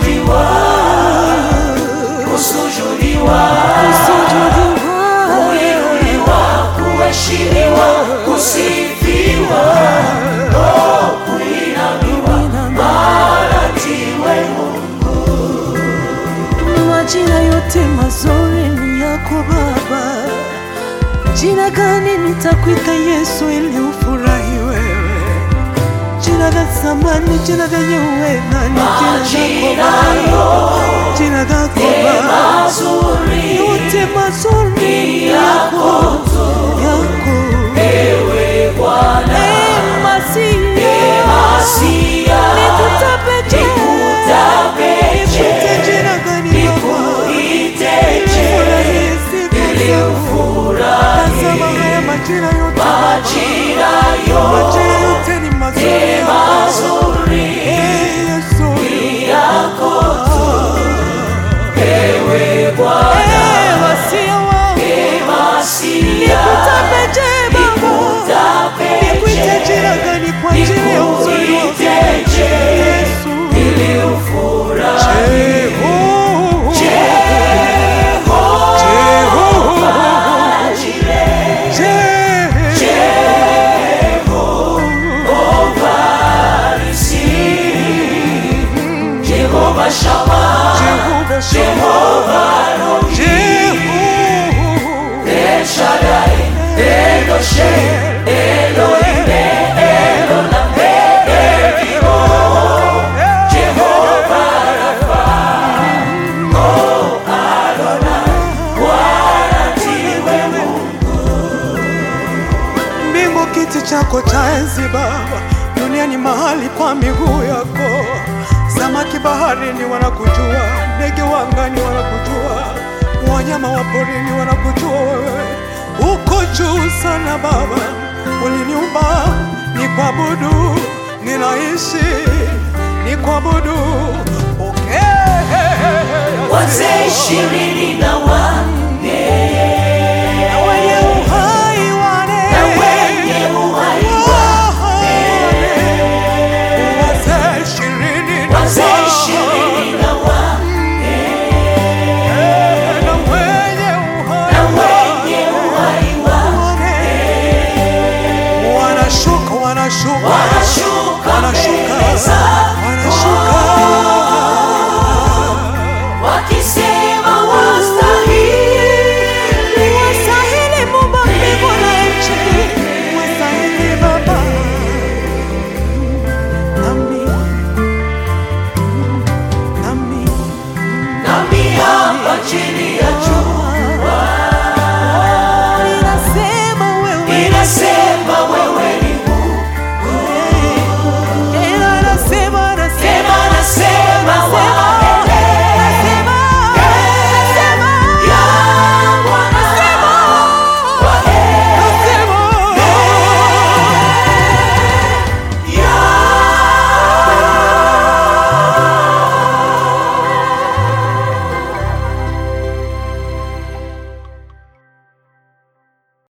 kuabudiwa, kusujudiwa, kusujudiwa, kuinuliwa, kuheshimiwa, kusifiwa, oh, kuinamiwa, maratiwe Mungu. majina yote mazuri ni yako Baba. Jina gani nitakuita Yesu ili ufurahi wewe? Jina la zamani, jina lenye uweza ni jina lako Baba, jina lako Baba. Mazuri yote mazuri ni yako yako ewe Bwana, Eh, Masia, Masia, nikutapeje nikutapeje, nikute jina gani Baba nikuiteje, Furahie siku ili zangu. ufurahi. Tazama haya majina yote Majina majina yote yote ni mazuri ni mazuri Eh, Yesu yako tu, ewe Bwana, Eh, Masia wangu Masia, nikutapeje Baba nikuite nikuitapeje, jina gani kwa ajili ya uzuri wako nikuiteje, Yesu ili ufurahi. Jehova Shammah, Jehova El Shaddai, Elohim, Elohim, Elohim, Elohim, Jehova Rapha, oh Adonai, Bwana ndiwe Mungu. Mbingu kiti chako cha enzi Baba, dunia ni mahali pa miguu yako. Samaki baharini wanakujua, ndege wa angani wanakujua, wanyama wa porini wanakujua wewe. Uko juu sana Baba, uliniumba ni kuabudu, ninaishi ni kuabudu. Pokea Wazee ishirini na wanne wenye uhai wane na wenye uhai Wazee ishirini na wazee wanne. ishirini na wanne Na wenye uhai na wenye uhai wane. Wanashuka, wanashuka, wanashuka wanashuka, mbele zako wanashuka. wakisema wastahili, Wastahili Muumba mbingu na nchi, wastahili Baba. Nami, nami, nami hapa chini